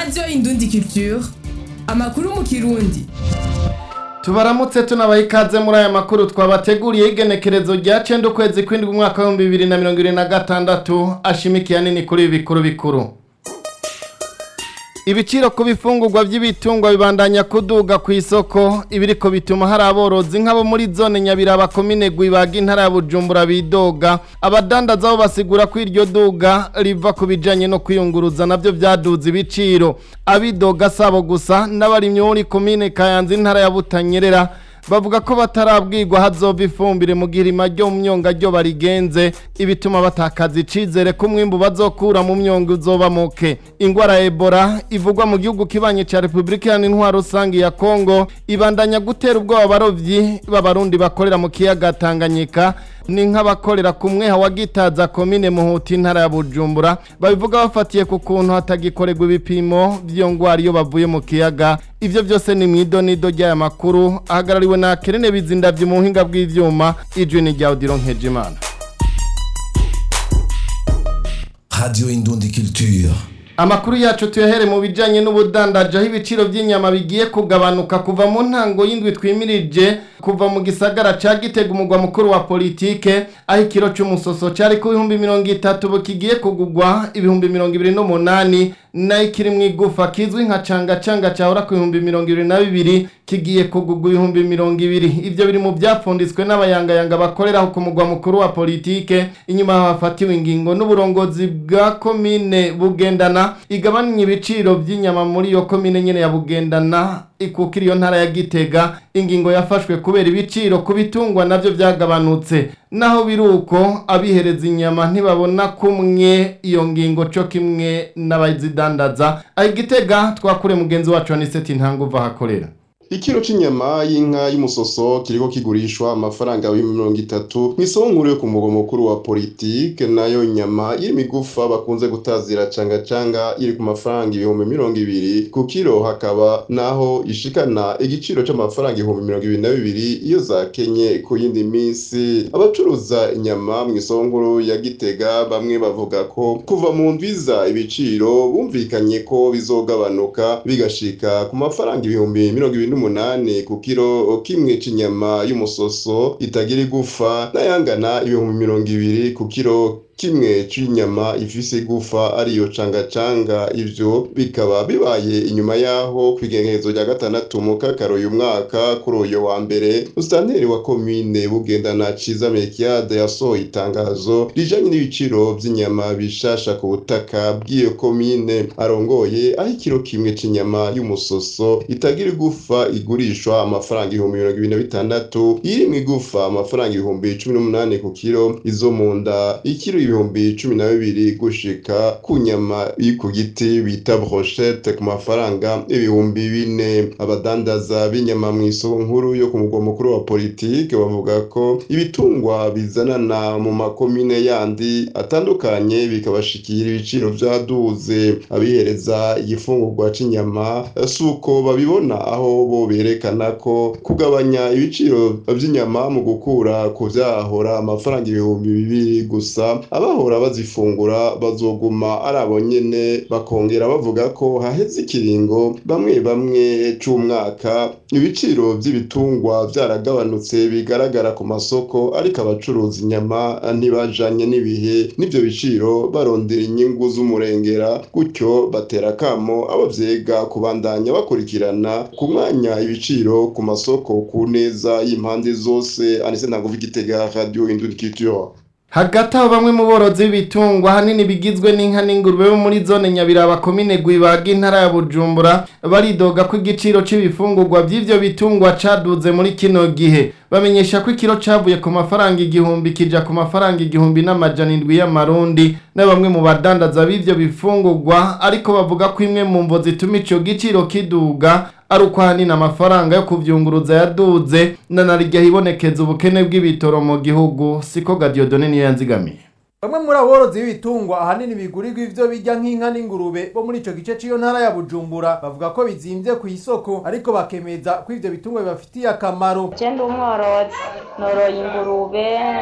radiyo indundi culture amakuru mu kirundi tubaramutse tunabaha ikaze muri aya makuru twabateguriye igenekerezo rya cenda ukwezi kw'indwi umwaka w'ibihumbi bibiri na mirongo ibiri na gatandatu ashimikiye nini kuri ibi bikuru bikuru ibiciro ku bifungurwa by'ibitungwa bibandanya kuduga ku isoko ibiriko bituma hari aborozi nk'abo muri zone nyabiraba komine gwibaga intara ya bujumbura bidoga abadandaza bo basigura ko iryo duga riva ku bijanye no kwiyunguruza navyo vyaduze ibiciro abidoga sabo gusa n'abarimyi bo muri komine kayanza intara ya butanyerera bavuga ko batarabwirwa hazova ifumbire mu gihe irima ryo mu myonga ryo barigenze ibituma batakaza icizere ko umwimbu bazokura mu myonga uzoba muke ingwara ya ebola ivugwa mu gihugu kibanye ca repubulika iharanira intwaro rusange ya kongo ibandanya gutera ubwoba abarovyi b'abarundi bakorera mu kiyaga tanganyika ni nk'abakorera ku mweha wa gitaza komine muhuta intara ya bujumbura babivuga bafatiye ku kuntu hatagikorerwa ibipimo vy'iyo ngwara iyo bavuye mu kiyaga ivyo vyose ni mw'idonido ry'aya makuru ahagarariwe na kerene bizindavye mu buhinga bw'ivyuma ijwi ni rya odiro nkejimana Radio Indundi Culture. Amakuru yacu tuyahere mu bijanye n'ubudandaji aho ibiciro by'inyama bigiye kugabanuka kuva mu ntango y'indwi twimirije kuva mu gisagara ca Gitega umugwa mukuru wa politike aho ikiro c'umusoso cari ku bihumbi mirongo itatu bukigiye kugugwa ibihumbi mirongo ibiri n'umunani nayo ikiri mu igufa kizwi nka canga canga cahora ku bihumbi mirongo ibiri na bibiri kigiye kugugwa ibihumbi mirongo ibiri ivyo biri mu vyapfunditswe n'abayangayanga bakoreraho ku mugwa mukuru wa politike inyuma hafatiwe ingingo n'uburongozi bwa komine bugendana igabanya ibiciro by'inyama muri iyo komine nyene ya bugendana ikukira iyo ntara ya gitega ingingo yafashwe kubera ibiciro ku bitungwa navyo vyagabanutse naho biruko abihereza inyama ntibabona kumwe iyo ngingo co kimwe n'abazidandaza aho igitega twakure mugenzi wacu aniseti ntanguva hakorera Ikiro c'inyama y'inka y'umusoso kiriko kigurishwa amafaranga y'ibihumbi mirongo itatu mw'isoko nkuru yo ku mugwa mukuru wa politike nayo nyama y'imigufa bakunze gutazira canga canga iri ku mafaranga ibihumbi mirongo ibiri ku kiro hakaba naho ishikana igiciro c'amafaranga ibihumbi mirongo ibiri na bibiri iyo zakenye ku yindi minsi abacuruza inyama mw'isoko nkuru ya Gitega bamwe bavuga ko kuva mu ndwiza ibiciro bumvikanye ko bizogabanuka bigashika ku mafaranga ibihumbi mirongo ibiri n'umunani ku kiro kimwe c'inyama y'umusoso itagira igufa n'ayangana ibihumbi mirongo ibiri ku kiro kimwe c'inyama ifise igufa ariyo canga canga ivyo bikaba bibaye inyuma yaho kw'igengerezo rya gatandatu mu kakaro uyu mwaka kuri uyo wa mbere musitanteri wa komine bugendana ciza mekiade yasohoye itangazo rijanye n'ibiciro vy'inyama bishasha ku butaka bw'iyo komine arongoye aho ikiro kimwe c'inyama y'umusoso itagira igufa igurishwa amafaranga ibihumbi mirongo ibiri na bitandatu iri mw'igufa amafaranga ibihumbi cumi n'umunani ku kiro izo mu nda ikiro ibihumbi cumi na bibiri gushika ku nyama iri ku giti bita brochette ku mafaranga ibihumbi bine abadandaza b'inyama mu isoko nkuru yo ku mugwa mukuru wa politike bavuga ko ibitungwa bizanana mu makomine yandi atandukanye bikabashikira ibiciro vyaduze abihereza igifungurwa c'inyama si uko babibona aho bo berekana ko kugabanya ibiciro vy'inyama mu gukura ku vyahora amafaranga ibihumbi bibiri gusa abahora bazifungura bazoguma ari abo nyene bakongera bavuga ko haheze ikiringo bamwe bamwe c'umwaka ibiciro vy'ibitungwa vyaragabanutse bigaragara ku masoko ariko abacuruza inyama ntibajanye n'ibihe n'ivyo biciro barondera inyungu z'umurengera gutyo batera kamo abo vyega kubandanya bakurikirana ku mwanya ibiciro ku masoko ku neza y'impande zose anise ntago igitega radio indundi culture hagati aho bamwe mu borozi b'ibitungwa ahanini bigizwe n'inka n'ingurube bo muri zone nyabiraba komine gwibaga intara ya bujumbura baridoga ko igiciro c'ibifungurwa vy'ivyo bitungwa caduze muri kino gihe bamenyesha ko ikiro cavuye ku mafaranga igihumbi kija ku mafaranga igihumbi n'amajana indwi y'amarundi na bamwe mu badandaza b'ivyo bifungurwa ariko bavuga ko imwe mu mvo zituma ico giciro kiduga ari uko ahanini amafaranga yo kuvyunguruza yaduze na narirya hibonekeza ubukene bw'ibitoro mu gihugu siko gadiyodone niyo yanzigamiye bamwe muri aborozi b'ibitungwa ahanini bigurirwa ivyo birya nk'inka n'ingurube bo muri ico gice c'iyo ntara ya bujumbura bavuga ko bizimvye ku isoko ariko bakemeza ko ivyo bitungwa bibafitiye akamaro je ndi umworozi noroye ingurube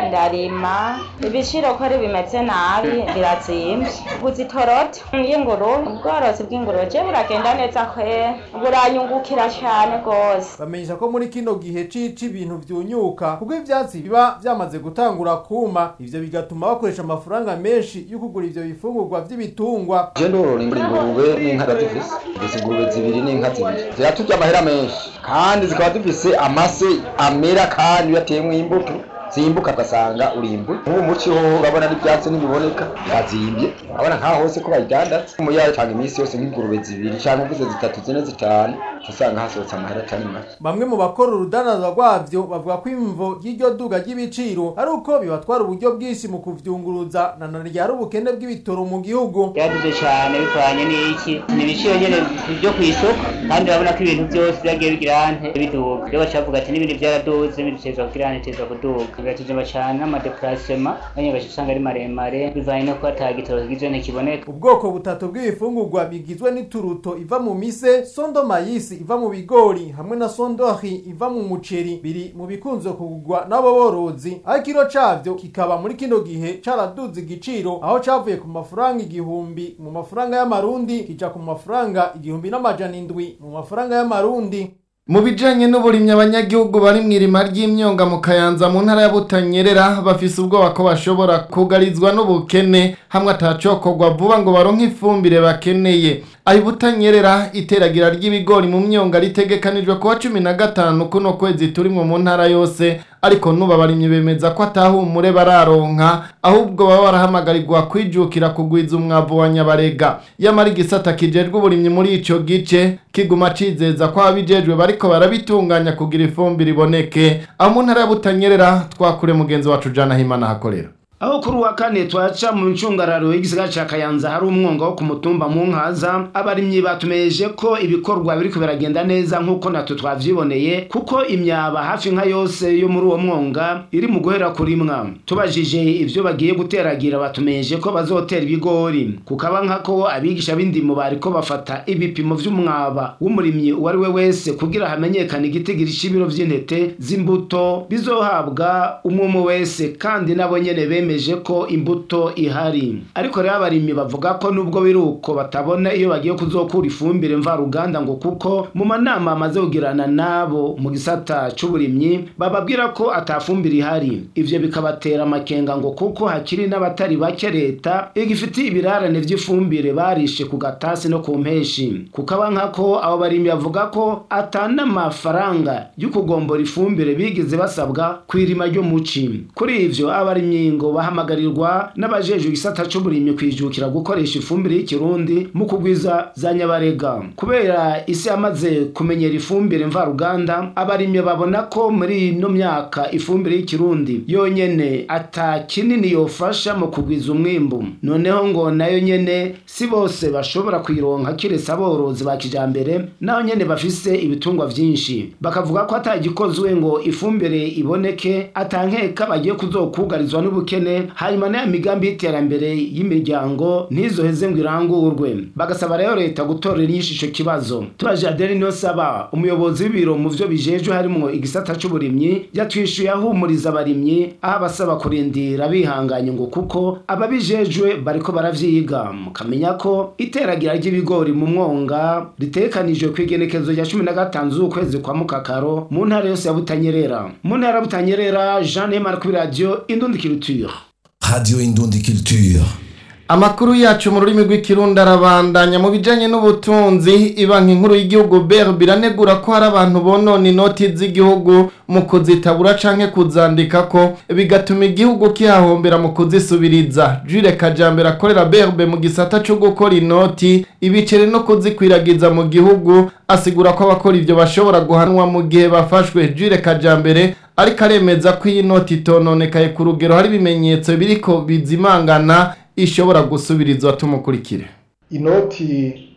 ndarima ibiciro ko ari bimeze nabi birazimvye guza itoroti y'ingurube ubworozi bw'ingurube je buragenda neza kwe buranyungukira cane gose bamenyesha ko muri kino gihe cici ibintu vyunyuka kuko ivyatsi biba vyamaze gutangura kuma ivyo bigatuma bakoresha amafaranga menshi yo kugura ivyo bifungurwa vy'ibitungwa je ndorora ingurube n'inka ndazifise ndetse ingurube zibiri n'inka zibiri ziraturya amahera menshi kandi zikaba zifise amase amera kandi iyo ateyemwo imbuto zimbuka ugasanga urimbuye nk'ubu muci ho urabona n'ibyatsi ntibiboneka birazimbye urabona nk'aho hose ko bayidandaza umuyaya atanga iminsi yose nk'ingurube zibiri cyangwa mvuze zitatu zine zitanu usanga hasohotse amahera atari make bamwe mu bakora urudandaza rwavyo bavuga ko imvo ry'iryo duga ry'ibiciro ari uko bibatwara uburyo bwinshi mu kuvyunguruza na none ryari ubukene bw'ibitoro mu gihugu byaduze cyane bivanye n'iki ni ibiciro nyene byo ku isoko kandi urabona ko ibintu byose byagiye bigira ante biduga rero bacavuga ati n'ibindi byaraduze n'ibindi bitezwa kugira ante bitezwa kuduga biratujema cyane n'amadeplacement banye gace usanga ari maremare bivanye no kuba ata gitoro kigizwe ntikiboneka ubwoko butatu bw'ibifungurwa bigizwe n'ituruto iva mu mise sondo mayisi iva mu bigori hamwe na sondori iva mu muceri biri mu bikunze kugurwa n'abo borozi aho ikiro cavyo kikaba muri kino gihe caraduze igiciro aho cavuye ku mafaranga igihumbi mu mafaranga y'amarundi kija ku mafaranga igihumbi n'amajana indwi mu mafaranga y'amarundi mu bijanye n'uburimyi abanyagihugu bari mu irima ry'imyonga mu kayanza mu ntara ya butanyerera bafise ubwoba ko bashobora kugarizwa n'ubukene hamwe atacokorwa vuba ngo baronke ifumbire bakeneye aho butanyerera iteragira ry'ibigori mu myonga ritegekanijwe kuwa cumi na gatanu kuno kwezi turimwo mu ntara yose ariko nubu abarimyi bemeza ko atahumure bararonka ahubwo baba barahamagarirwa kwijukira kugwiza umwavu wa nyabarega yamara igisata kijejwe uburimyi muri ico gice kiguma cizeza ko ababijejwe bariko barabitunganya kugira ifumbire iboneke aho mu ntara ya butanyerera twakure mugenzi wacu jana himana hakorera aho kuri uwa kane twaca mu ncungararo y'igisigara ca kayanza hari umwonga wo ku mutumba mu nkaza abarimyi batumeyeje ko ibikorwa biriko biragenda neza nk'uko natwe twavyiboneye kuko imyaba hafi nka yose yo muri uwo mwonga iri mu guhera kurimwa tubajije ivyo bagiye guteragira batumeyeje ko bazotera ibigori kukaba nkako abigisha b'indimo bariko bafata ibipimo vy'umwaba w'umurimyi uwo ari we wese kugira hamenyekane igitigiri c'ibiro vy'intete z'imbuto bizohabwa umwe umwe wese kandi nabo nyene beme bemeje ko imbuto ihari ariko rero abarimyi bavuga ko nubwo biri uko batabona iyo bagiye kuzokura ifumbire mvaruganda ngo kuko mu manama amaze kugirana nabo mu gisata c'uburimyi bababwira ko atafumbire ihari ivyo bikabatera amakenga ngo kuko hakiri n'abatari bake leta igifitiye ibirarane vy'ifumbire barishe ku gatasi no ku mpeshi kukaba nkako abo barimyi bavuga ko atana amafaranga yo kugombora ifumbire bigeze basabwa kw'irima ryo muci kuri ivyo abarimyi ngo bahamagarirwa n'abajejwe igisata c'uburimyi kwijukira gukoresha ifumbire y'ikirundi mu kugwiza za nyabarega kubera isi yamaze kumenyera ifumbire mvaruganda abarimyi babona ko muri ino myaka ifumbire y'ikirundi yonyene ata kinini yofasha mu kugwiza umwimbu noneho ngo nayo nyene si bose bashobora kuyironka kiretse aborozi ba kijambere naho nyene bafise ibitungwa vyinshi bakavuga ko atagikozwe ngo ifumbire iboneke atankeka bagiye kuzokugarizwa n'ubukene hanyuma n'aya migambi y'iterambere y'imiryango ntizoheze ngo irangurwe bagasaba rero leta gutorera inyishu ico kibazo tubaje adeli niyo saba umuyobozi w'ibiro mu vyo bijejwe harimwo igisata c'uburimyi yatwishuye ahumuriza abarimyi aho abasaba kurindira bihanganye ngo kuko ababijejwe bariko baravyiga mukamenya ko iteragira ry'ibigori mu mwonga ritekanijwe kw'igenekezo rya cumi na gatanu z'ukwezi kwa mukakaro mu ntara yose ya butanyerera mu ntara ya butanyerera jean nemar kuri radiyo indundikiriture Radio Indundi Culture. Amakuru yacu mu rurimi rw'ikirundi arabandanya mu bijanye n'ubutunzi ibanki nkuru y'igihugu BRB biranegura ko hari abantu bonona inoti z'igihugu mu kuzitabura canke kuzandikako bigatuma igihugu kihahombera mu kuzisubiriza Jules Kajambere akorera BRB mu gisata co gukora inoti ibiceri no kuzikwiragiza mu gihugu asigura ko abakora ivyo bashobora guhanwa mu gihe bafashwe Jules Kajambere ariko aremeza ko iyi noti itononekaye ku rugero hari ibimenyetso biriko bizimangana ishobora gusubirizwa tumukurikire inoti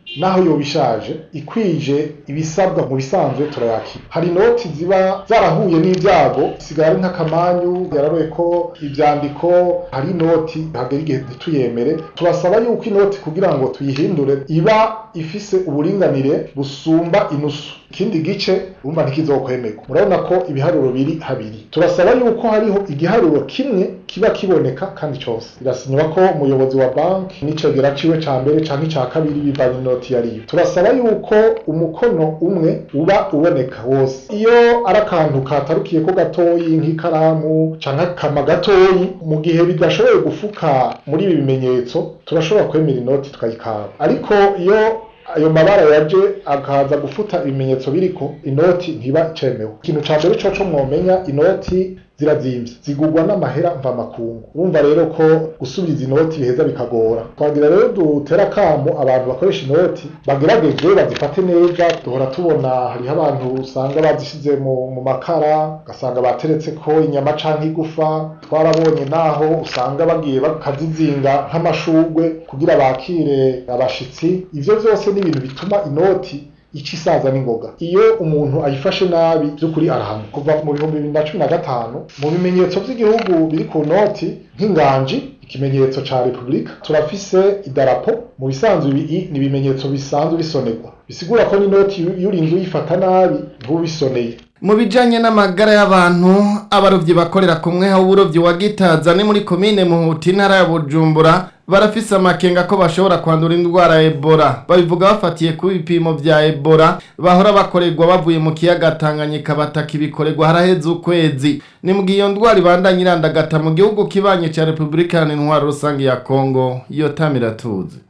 naho yoba ishaje ikwije ibisabwa mu bisanzwe turayakira hari inoti ziba zarahuye n'ibyago sigara ari nk'akamanyu yararoye ko ibyandiko hari inoti hagera igihe ntituyemere turasaba yuko inoti kugira ngo tuyihindure iba ifise uburinganire busumba inusu ikindi gice urumva ntikizokwemerwa murabona ko ibiharuro biri habiri turasaba yuko hariho igiharuro kimwe kiba kiboneka kandi cyose birasinywa ko umuyobozi wa banki n'icegera ciwe ca mbere canke ica kabiri bivanye inoti yariyo turasaba yuko umukono umwe uba uboneka wose iyo ari akantu katarukiye ko gatoyi nk'ikaramu canke akama gatoyi mu gihe bidashoboye gufuka muri ibi bimenyetso turashobora kwemera inoti tukayikaba ariko iyo ayo mabara yaje akaza gufuta ibimenyetso biriko inoti ntiba icemewe ikintu ca mbere coco mwomenya inoti zirazimvye zigurwa n'amahera mvamakungu urumva rero ko gusubiza inoti biheza bikagora twagira rero dutera akamo abantu bakoresha inoti bagerageje bazifate neza duhora tubona hariho abantu usanga bazishize mu, mu makara ugasanga bateretse ko inyama canke igufa twarabonye naho usanga bagiye bakazizinga nk'amashurwe kugira bakire abashitsi ivyo vyose ni ibintu bituma inoti ica isaza n'ingoga iyo umuntu ayifashe nabi by'ukuri arahanwa kuva mu bihumbi bibiri na cumi na gatanu mu bimenyetso by'igihugu biri ku noti nk'inganji ikimenyetso ca repubulika turafise idarapo mu bisanzwe ibi ni ibimenyetso bisanzwe bisonerwa bisigura ko n'inoti iyo urinze uyifata nabi ntubisoneye mu bijanye n'amagara y'abantu abarovyi bakorera ku mweha w'uburovyi wa gitaza ni muri komine muhuti intara ya bujumbura barafise amakenga ko bashobora kwandura indwara ya ebola babivuga bafatiye ku bipimo vya ebola bahora bakorerwa bavuye mu kiyaga tanganyika bataka ibikorerwa haraheze ukwezi ni mu gihe iyo ndwara ibandanya irandagata mu gihugu kibanye ca repubulika iharanira intwaro rusange ya kongo iyo tamiratuzi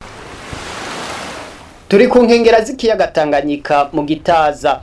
turi ku nkengera z'ikiyaga tanganyika mu gitaza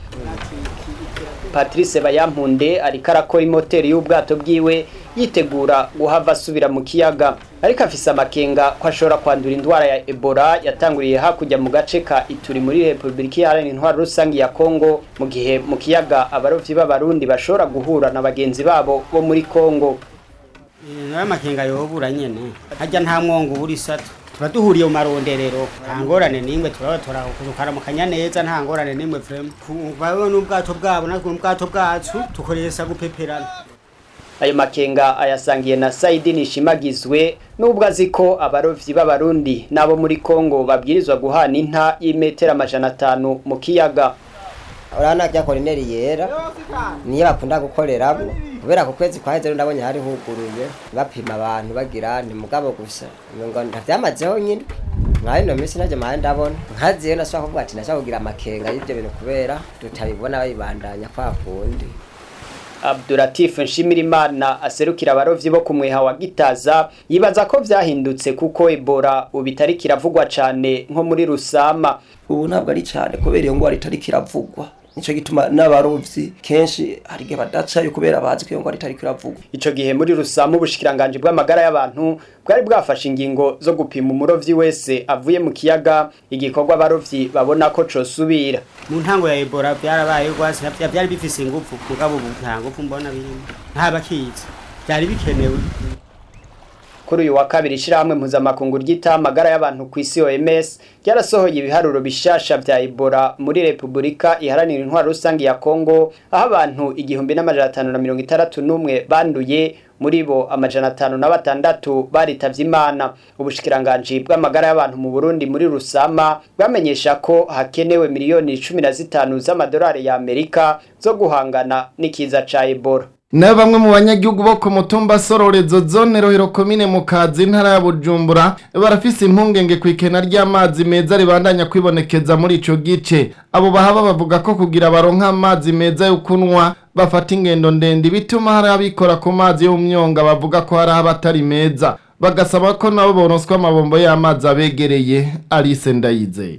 patrice bayampunde ariko arakora imoteri y'ubwato bwiwe yitegura guhava asubira mu kiyaga ariko afise amakenga ko ashobora kwandura indwara ya ebola yatanguriye hakurya mu gace ka ituri muri repubulika iharanira intwaro rusange ya kongo mu gihe mu kiyaga abarovyi b'abarundi bashobora guhura na bagenzi babo bo muri kongo nayo makenga yobura nyene harya nta mwongo ubura isato tuba duhuriye mu maronderero nta ngorane n'imwe turaba tukaramukanya neza nta ngorane n'imwe vrema bawe n'ubwato bwabo natwe n'ubwato bwacu tukoresha gupeperana ayo makenga ayasangiye na Saidi Nishimagizwe nubwo azi ko abarovyi b'abarundi nabo muri Kongo babwirizwa guhana inta y'imetero amajana atanu mu kiyaga urabona rya korineri yera niyo bakunda gukoreramo kubera ku kwezi kwaheze rero ndabonye hari huguruye bapima abantu bagira ni mugabo gusa ngo ntavyamazeho nyine nka ino minsi naje mahe ndabona nkaziyo nashobora kuvuga ati nashobora kugira amakenga y'ivyo bintu kubera tutabibona babibandanya kwa kundi Abdulatif Nshimirimana aserukira abarovyi bo ku mweha wa Gitaza yibaza ko vyahindutse kuko Ebola ubitari kiravugwa cane nko muri Rusama ubu ntabwo ari cyane kubera iyo ngwara itari kiravugwa nico gituma n'abarovyi kenshi hari igihe badacayo kubera bazi ko iyo ngwara itari kiravugwa ico gihe muri Rusama ubushikiranganje bw'amagara y'abantu bwari bwafashe ingingo zo gupima umurovyi wese avuye mu kiyaga igikorwa abarovyi babona ko cosubira mu ntango ya Ebola byarabaye rwose byari bifise ingufu mugabo ubu nta ngufu mbona birimo nta bakizi byari bikenewe kuri uyu wa kabiri ishirahamwe mpuzamakungu ryita amagara y'abantu ku isi OMS ryarasohoye ibiharuro bishasha vya Ebola muri Repubulika iharanira intwaro rusange ya Kongo aho abantu igihumbi n'amajana atanu na mirongo itandatu n'umwe banduye muri bo amajana atanu na batandatu baritavye imana ubushikiranganji bw'amagara y'abantu mu Burundi muri Rusama bwamenyesha ko hakenewe miliyoni cumi na zitanu z'amadolari ya Amerika zo guhangana n'ikiza ca Ebola nayo bamwe mu banyagihugu bo ku mutumba sororezo zone rohero komine mu kazi intara ya bujumbura barafise impungenge ku ikena ry'amazi meza ribandanya kwibonekeza muri ico gice abo bahaba bavuga ko kugira baronka amazi meza yo kunwa bafata ingendo ndende bituma hari abikora ku mazi yo mu myonga bavuga ko hari abatari meza bagasaba ko nabo boronswa amabombo y'amazi abegereye Alice Ndayizeye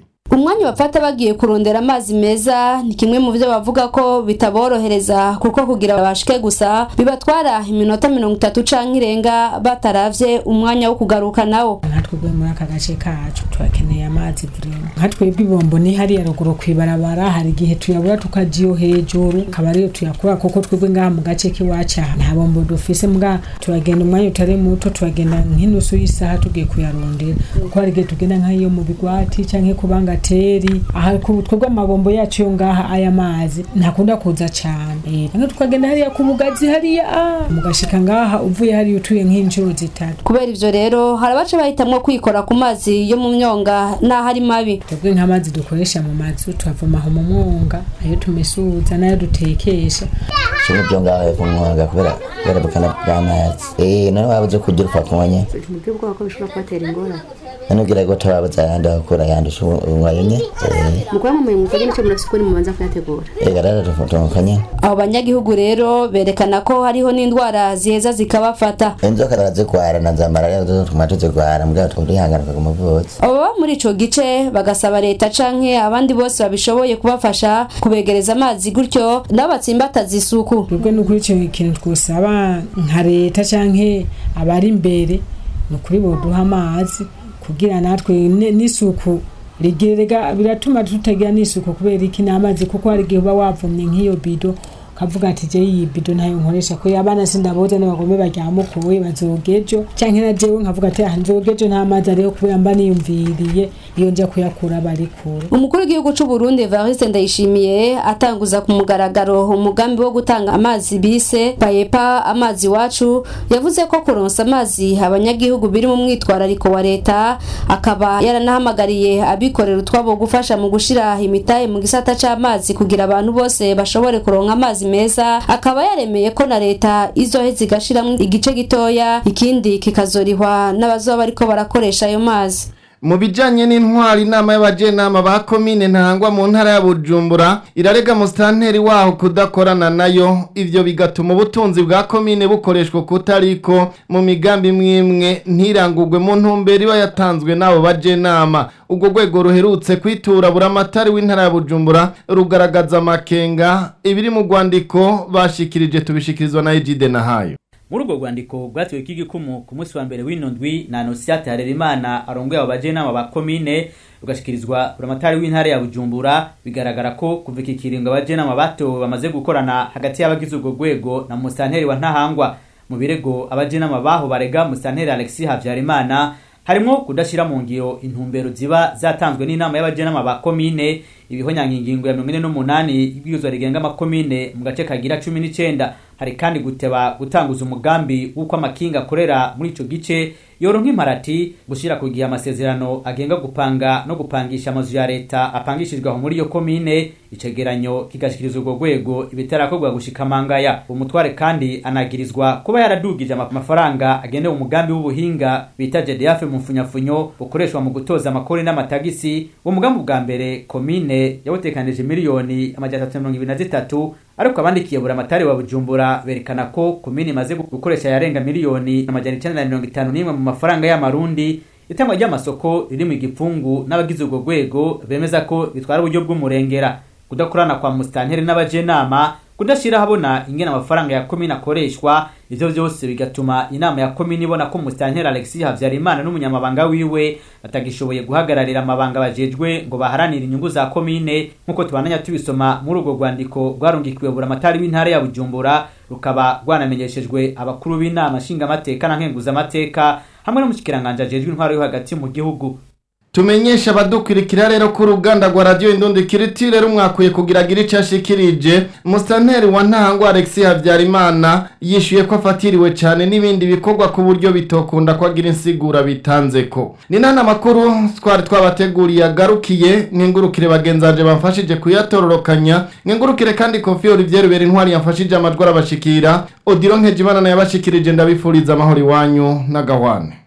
umwanya bafata bagiye kurondera amazi meza ni kimwe mu byo bavuga ko bitaborohereza kuko kugira babashike gusa bibatwara iminota mirongo itatu canke irenga bataravye umwanya wo kugaruka nawo twebwe muri aka gace kacu turakeneye amazi burimo nka twebwe ibombo ni hariya ruguru kwibarabara hari igihe tuyabura tukajiyo hejuru akaba ariyo tuyakura kuko twebwe ngaha mu gace k'iwacu aha nta bombo dufise mbwa turagenda umwanya utari muto turagenda nk'inusu y'isaha tugiye kuyarondera kuko hari igihe tugenda nk'iyo mu bigwati canke ku bangateri aha ku twebwe amabombo yacu yo ngaha aya mazi ntakunda kuza cane Eh, canke tukagenda hariya ku bugazi hariya ah, mugashika ngaha uvuye hariya utuye nk'inshuro zitatu kubera ivyo rero hari abaca bahitamwo kwikora ku mazi yo mu myonga n'aho ari mabi twebwe nk'amazi dukoresha mu mazu tuyavoma aho mu mwonga ayo tumesuza n'ayo dutekesha kimwe byo ngaho hepfo mu mwonga kubera kubera bukana bw'amazi eh none wabuze kugira upfa kunywa ntibwire ubwoba ko bishobora kubatera ingorane none ugira ngo tababuze ayandi bakura ayandi unywayo nye eh mukuba mumuye muvage nicyo murafise ukuri mubanza kuyategura ega rero tumukonye abo banyagihugu rero berekana ko hariho n'indwara ziheza zikabafata inzoka arazigwara na za malariya zo tuma tuzigwara mbwa turihangana ku muvuzi abo baba muri ico gice bagasaba leta canke abandi bose babishoboye kubafasha kubegereza amazi gutyo nabo batsimbataza isuku twebwe n'ukuri ico kintu twosaba nka leta canke abari imbere ni ukuri boduha amazi kugira natwe ne- n'isuku rigirega biratuma tutagira n'isuku kubera iki n'amazi kuko hari igihe uba wavumye nk'iyo bido ukavuga ati je iyi bido ntayo nkoresha ko abana sindaboza n'abagome baryamukuwe bazogejo canke na jewe nkavuga ati ah nzogejo nta mazi ariho kubera mba niyumviriye iyo nja kuyakura bari kure umukuru w'igihugu c'u Burundi Evariste Ndayishimiye atanguza ku mugaragaro umugambi wo gutanga amazi bise payepa amazi wacu yavuze ko kuronsa amazi abanyagihugu biri mu mwitwarariko wa leta akaba yaranahamagariye abikorera utwabo gufasha mu gushira imitahe mu gisata c'amazi kugira abantu bose bashobore kuronka amazi meza akaba yaremeye ko na leta izoheza igashiramwo igice gitoya ikindi kikazorihwa n'abazoba bariko barakoresha ayo mazi mu bijanye n'intwari inama y'abajenama ba komine ntangwa mu ntara ya bujumbura irarega musitanteri waho kudakorana nayo ivyo bigatuma ubutunzi bwa komine bukoreshwa kutariko mu migambi mwimwe ntirangurwe mu ntumbero iba yatanzwe n'abo bajenama ubwo rwego ruherutse kwitura buramatari w'intara ya bujumbura rugaragaza amakenga ibiri mu rwandiko bashikirije tubishikirizwa na ejide nahayo muri urwo rwandiko rwatiwe k'igikumu ku munsi wa mbere w'ino ndwi na anosiyate harerimana arongoye abo bajenama ba komine rugashikirizwa buramatari w'intara ya bujumbura bigaragara ko kuva iki kiringo abajenama batowe bamaze gukorana hagati y'abagize urwo rwego na musanteri wa ntahangwa mu birego abajenama baho barega musanteri alexis habyarimana harimwo kudashyira mu ngiro intumbero ziba zatanzwe n'inama y'abajenama ba komine ibihonyanga ingingo ya mirongo ine n'umunani y'ibwirizwa rigenga amakomine mu gace kagira cumi n'icenda hari kandi guteba gutanguza umugambi w'uko amakinga akorera muri ico gice yoronka imparati gushira ku gihe amasezerano agenga gupanga no gupangisha amazu ya leta apangishijwe aho muri iyo komine icegeranyo kigashikirizwa urwo rwego ibitarakorwa gushika mangaya umutware kandi anagirizwa kuba yaradugije ama- amafaranga agenewe umugambi w'ubuhinga bita JDF mu mfunyafunyo bukoreshwa mu gutoza amakori n'amatagisi uwo mugambi bwa mbere komine yawutekanije miliyoni amajana atatu na mirongo ibiri na zitatu ariko abandikiye buramatari wa bujumbura berekana ko komine imaze gukoresha yarenga miliyoni amajana icenda na mirongo itanu n'imwe mu mafaranga y'amarundi itangwa ry'amasoko riri mu igipfungu n'abagize urwo rwego bemeza ko bitwara uburyo bw'umurengera kudakorana kwa musitanteri n'abajenama kudashyira habona ingene amafaranga ya komine akoreshwa ivyo vyose bigatuma inama ya komine ibona ko musitanteri alexis habyarimana n'umunyamabanga wiwe batagishoboye guhagararira amabanga bajejwe ngo baharanire inyungu za komine nk'uko tubananya tubisoma muri urwo rwandiko rwarungikiwe buramatari w'intara ya bujumbura rukaba rwanamenyeshejwe abakuru b'inama nshingamateka na nkenguzamateka hamwe n'umushikiranganji ajejwe intwaro yo hagati mu gihugu tumenyesha abadukurikira rero ko uruganda rwa radiyo indundikiriti rero mwakwiye kugira agire icyo ashikirije musitanteri wa ntangwa alexis habyarimana yishyuye ko afatiriwe cyane n'ibindi bikorwa ku buryo bitokunda ko agira insigura bitanze ko ni nta makuru twari twabateguriye agarukiye nk'ingurukire bagenzaje bamfashije kuyatororokanya nk'ingurukire kandi kofi olivier intwari yamfashije amajwi arabashikira odiro nkejimana nayo yabashikirije ndabifuriza amahoro iwanyu n'agahwane